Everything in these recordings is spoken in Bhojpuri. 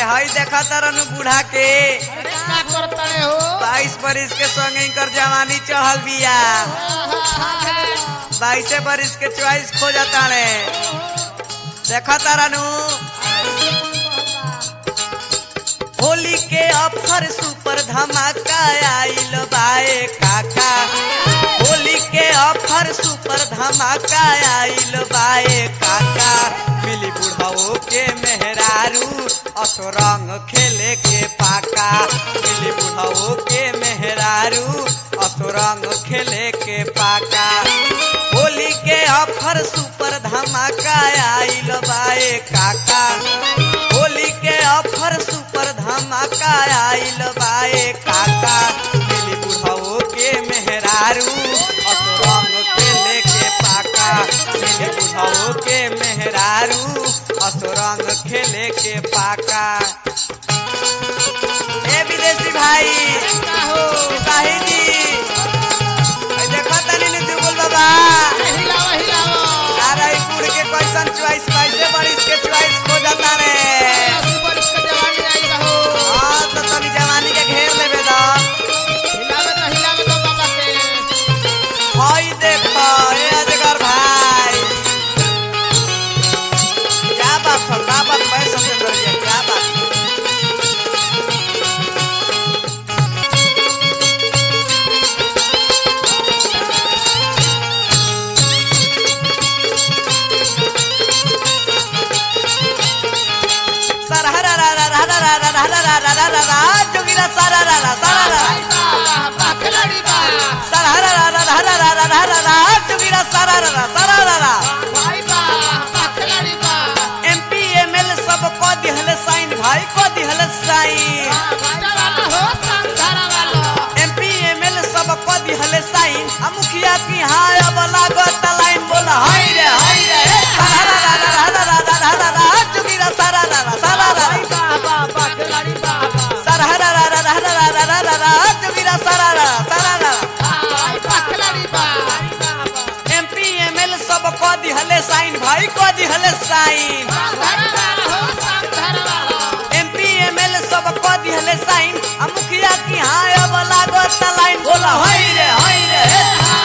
हई देखा तरन बूढ़ा के अरे का करतड़े हो बाईस बरिस के संगे इनकर जवानी चढ़ल बिया बाईसे बरिस के चॉइस खो जाता रे देखा तारानू होली के ऑफर सुपर धमाका आइल बाए काका होली के ऑफर सुपर धमाका आइल बाए काका मिली बुढ़ाओ के मेहरारू असो रंग खेले के पाका मिली बुढ़ाओ के मेहरारू असो रंग खेले के पाका होली के ऑफर सुपर धमाका आइल बाए काका होली के ऑफर सुपर धमाका आइल बाए काका मिली बुढ़ाओ के मेहरारू असो रंग खेले के पाका मिली बुढ़ाओ के मेहरारू असो रंग खेले के पाका ए विदेशी भाई का हो सिपाही जी ए देखो तनी नी दुगुल बाबा हिलावा हिलावा अरे ई बूढ़ के कैसन चॉइस कैसे बरिस के चॉइस खो जाता रे अस्सी बरिस के जवानी आई रहो हाँ तो तनी जवानी के घेर लेबे दा हिलावे तो हिलावे तो बाबा के हई देखो ए अजगर भाई क्या बात है क्या बात है सत्येंद्र जी क्या बात है? सरहरा जोगिरा सारा रा रा सारा रा भाई बा बा खिलाड़ी बा सरहरा जोगिरा सारा रा रा सारा रा रा भाई बा बा खिलाड़ी बा एमपी एमएल सब को दिहले साइन भाई को दिहले साइन बाटा वाला हो संधारा वाला एमपी एमएल सब को दिहले साइन आ मुखिया की हाय अब लागत लाइन बोला हाय रे हाय रे सरहरा जोगिरा सारा रा रा सारा रा भाई बा बा बा खिलाड़ी बा बा सरहरा जोगिरा सारा रा सारा रा भाई बा खिलाड़ी बा एमपी एमएल सब को दिहले साइन भाई को दिहले साइन संधारा वाला हो संधारा वाला एमपी एमएल सब को दिहले साइन आ मुखिया की हाय अब लागत लाइन बोला हाय रे हाय रे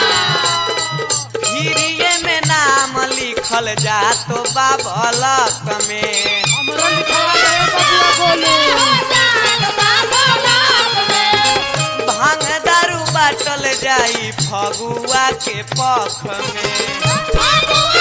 हिरिये में नाम लिखल जा तो बाबलक में हमरो लिखवा दे बबुआ बोले भांग दारू बाटल जाई फगुआ के पख में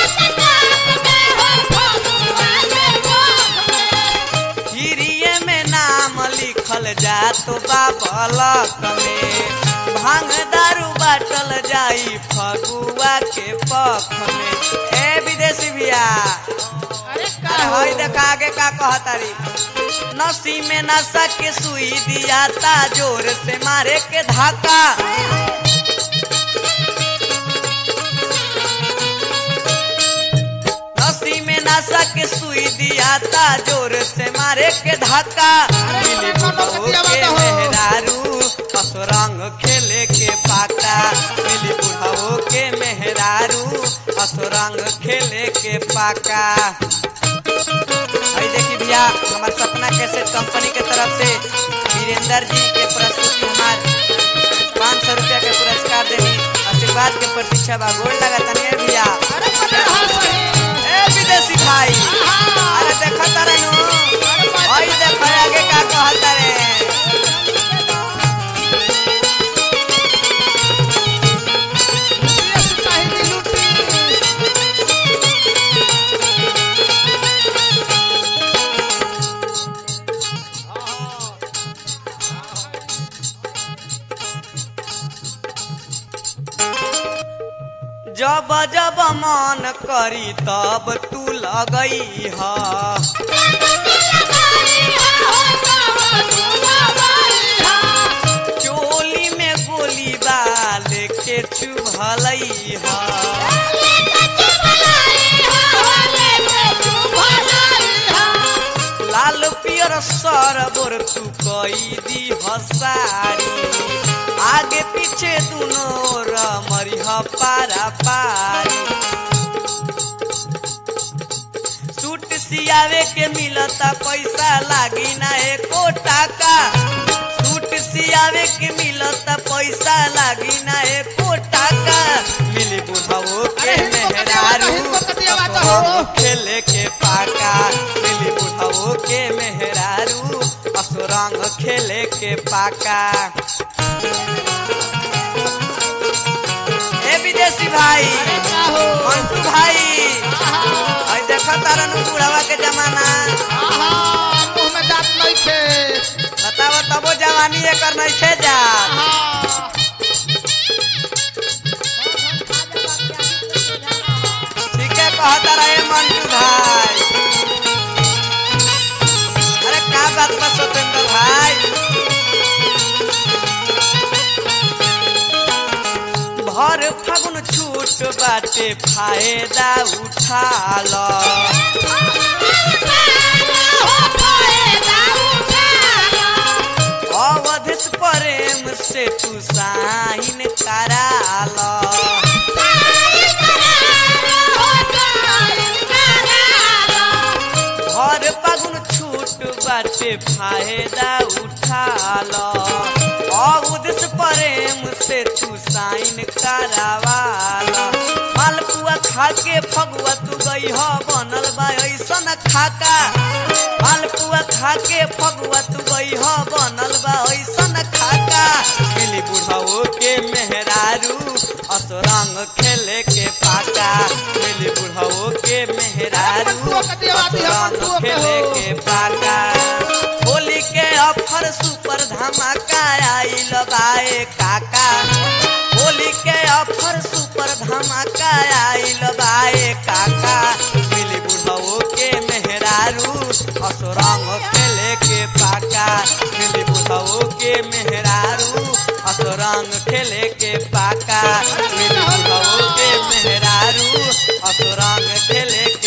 हिरिये में नाम लिखल जा तो बाबलक में भांग दारू बाटल जाई फगुआ के पख में ए विदेशी भैया अरे का अरे हो हई देख आगे का कहतारी नसी में नशा के सुई दिया ता जोर से मारे के धाका नसी में नशा के सुई दिया ता जोर से मारे के धाका मिली बुढ़ऊ के मेहरारू असुरंग खेले के पाका मिली बुढ़ऊ के मेहरारू असुरंग खेले के पाका भाई देखी भैया हमार सपना कैसेट कंपनी के तरफ से वीरेंद्र जी के प्रस्तुति हमार पाँच सौ रुपया के पुरस्कार देनी आशीर्वाद के प्रतीक्षा बा गोल लगा तनिए भैया अरे पता हो सही ए विदेशी भाई अरे देखा तारे नु भाई देखो आगे का कहता रे यस चाहिए लूटी जब जब मन करी तब तू लगई हा चोली में गोली बाल के चुभलई हा लाल पियर सरबोर तू कई दी हसारी आगे पीछे दुनो रमरिह पारा पारी सूट सिया सियावे के मिलता पैसा लागी ना एको टाका सूट सियावे के मिलता पैसा लागी ना एको टाका मिली बुढ़ाओ के अरे हिंदू का देवा तो, मेहरारू हिंदू का देवा तो असुरंग हो। खेले के पाका मिली बुढ़ाओ के मेहरारू असुरंग खेले के पाका ए विदेशी भाई अरे का हो मंटू भाई आहा और देखा तारा नु बुढ़ावा के जमाना आहा मुंह में दांत नहीं थे बतावा तबो जवानी एकर नहीं खे जा आहा ठीक है कहा तारा ए मंटू भाई अरे का बात बा सतेंद्र भाई भर फागुन छूट बाटे फायदा उठा लो अवधिस प्रेम से तू साइन करा लो हर पगुन छूट बाटे फायदा उठा लो अवधिस प्रेम से तू साइन करावा लो मालपुआ खा के फगुआ तू गई हो बनल बा ऐसन खाका मालपुआ खा के फगुआ तू गई हो बनल बा ऐसन खाका मिली बुढ़ाओ के मेहरारू असरंग खेले के पाका मिली बुढ़ाओ के मेहरारू मंटुओ के देवा दिया, असरंग मंटुओ के खेले हो। के पाका होली के ऑफर सुपर धमाका आइल बाए काका होली के ऑफर सुपर धमाका आइल बाए काका मिली बुढ़ाओ के मेहरारू असरंग खेले के पाका मिली बुढ़ाओ के मेहरारू असरंग खेले के पाका मिली बुढ़ाओ के मेहरारू असरंग खेले